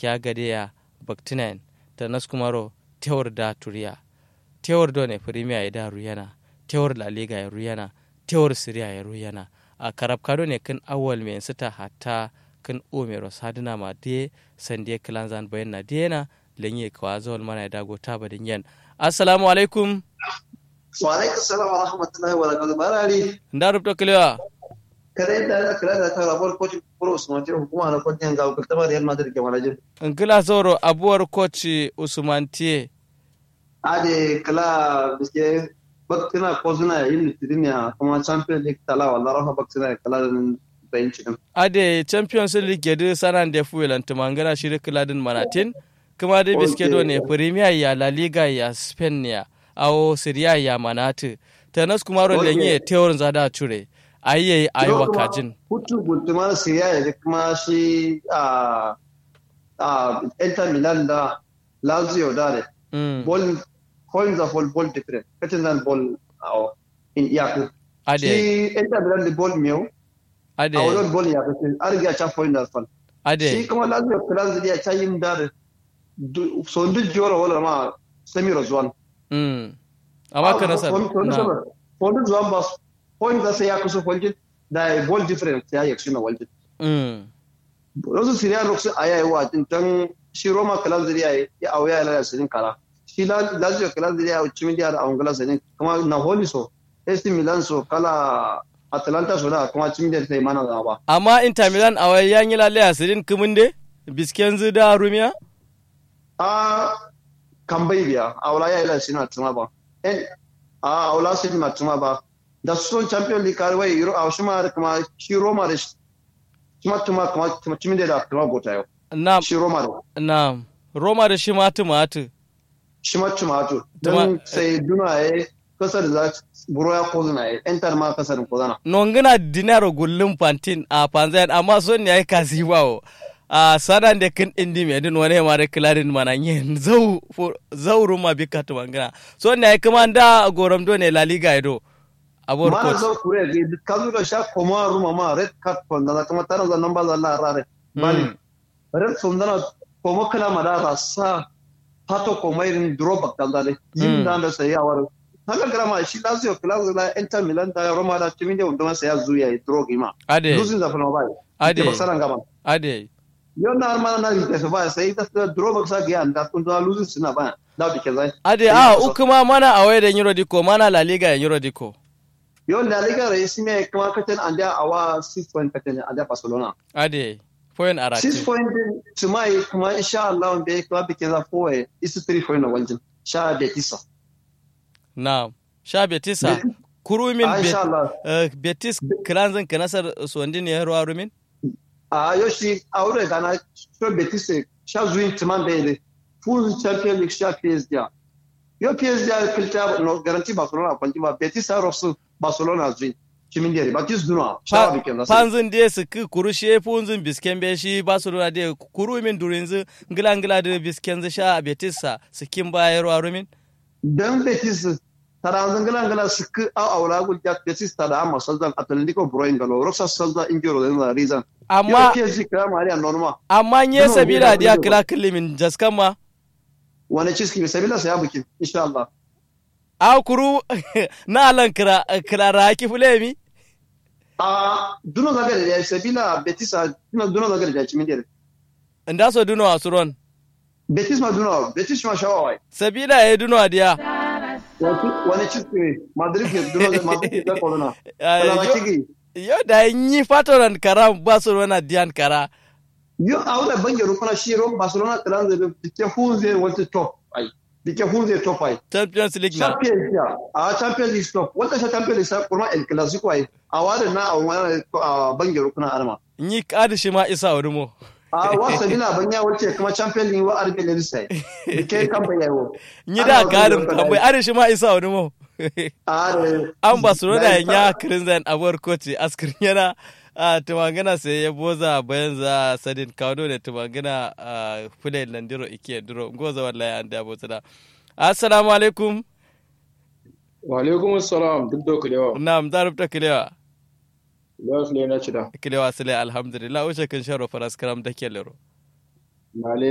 gaskiya gade ya baktinain ta naskumaro tewar da turiya tewar do ne premier ya da ruyana tewar la liga ya ruyana tewar siriya ya ruyana a karab kado ne kan awal mai sita hatta kan umero sadina ma de sande kilanzan bayan na dena lenye kwa zawal mana ya dago ta badin yan assalamu alaikum wa alaikum salam wa rahmatullahi wa barakatuh barari nda rubto kilewa kada yadda da kira da ta rabar coach pro usman tiyo hukuma na coach yan gawo kaltama real madrid ke manajin ngila zoro abuwar coach usman tiye ade kala biske baktina ko suna yin litirin ya kuma champion league tala wala rafa baktina kala bench din ade champions league yadu sanan da fuelan tumangana shiri kiladin manatin kuma dai biske do ne premier ya la liga ya spain ya awo syria ya manatu tanas kuma ro lenye teorin zada cure ayye ayi wakajin hutu gultumar syria ya kuma shi a a Inter Milan da Lazio da ne ball coins of all ball different kacin zan ball in iyaku ade shi Inter Milan da ball miyau ade a wurin ball ya kace an riga cha point da fal shi ade kuma Lazio Lazio ya cha yin da so duk jora wala ma semi rozwan mm amma ka nasar na Fondin zuwan ba point da sai ya kusa foljin da ball different ya yi na waljin mm wasu siriya lokacin a yayi wa tan shi roma kalan zuriya ya auya ya lalata sirin kara shi lazio kalan zuriya ya cimin da a ungala sirin kuma napoli so AC Milan so kala Atalanta so da kuma cimin da ta yi mana da ba amma inter milan a wai yan yi lalle asirin kumunde bisken zu da rumiya a kan bai biya a wala ya yi lalata sirin a tuma ba en a wala sirin a tuma ba da su son champion league kare wai a shi ma da kuma shi roma da shi kuma tuma kuma cimin da kuma gota yau na shi roma da na roma da shi matu matu shi ma tumatur Tuma- don sai duna ya kasar za buro ya kozuna ya entar ma kasar kozana nongina dinaro gullum pantin a panzayan amma son ne ai kasi bawo a sanan da kin indi me din wani ma da kilarin mana yin zau fo- zau ruma bika to mangana son ne ai kuma da goram do ne la liga ido abor ma coach zo kure ga kazu da sha koma ruma ma red card kon da kuma tana da nan ba za Allah rare bali Mm. red sun dana koma kala ma da rasa hato koma irin drop kan da ne Mm. yin da da sai ya war haka grama shi Lazio Lazio la Inter Milan da Roma da timin da wanda sai ya zuya ya drog ima ade losing da fa no ba Ade. ba saran gaba ade Yo na armana na rite ba sai ta drop sa ga anda kun da losing suna ba da bike zai ade a ukuma mana a da euro diko mana la liga euro diko Yo la liga rais me kuma katan anda awa 6 point katan anda Barcelona. ade foyen 6 arati point din tumai kuma insha Allah be kuma bike za foye is 3 point na waljin. Sha da tisa. na sha betisa kurumin Ah, insha bet- Allah. eh, betis kiranzin kanasar suwandi ne ruwa rumin A yo shi aure gana so betis sha zuin tuman da ile. Full champion league sha PSG. Yo PSG kilta no garanti Barcelona kwanti ba betis ha rosu Barcelona zuin. Kimin dare betis duna sha bike za. panzin de su ki kuru she funzin bisken be shi ba su runa de kuru min durinzu ngila ngila de bisken zu sha a betisa su kin bayar wa rumin dan betis tara zangala ngala sik a awla gul jat betis tara amma saldan atlantico broin galo roxa salda injuro den la reason amma yo PSG kra maria norma amma nye No, sabila no, dia no. kila kilimin jaskan ma wani ciski sabila sai abuki insha Allah a kuru na alan kira kira raki fulemi a duno zaga da sabila betis a duno duno zaga da cimin dare nda so duno a suron betis ma duno betis ma shawai sabila ya duno a dia wani ciski madrid ke duno da madrid da corona Ah, kala yo- kigi yo da yi fatoran kara ba su runa diyan kara yo awda bange rukuna shiro barcelona tran da dike hunze wata top ai dike hunze top ai champions league na Champions ya a Champions League stop wata sha Champions League sai kuma El Clasico ai a wada na a wani a bangare kuna arma yi kadi shi ma isa urumo a wasa bina banya wace kuma Champions League wa arbe ne sai ke kan bayawo yi da karin tambayi ari shi ma isa urumo a da an barcelona ya kirin zan abuwar koci askirin yana a tumangana sai ya boza bayan za sadin kawo ne tumangana a fulai landiro ike duro goza wallahi an da boza da assalamu alaikum wa alaikum assalam duk da kulewa na mzarubta kilewa za su ne na cida kilewa sile alhamdulillah wuce kan sharo faras karam da ke lero male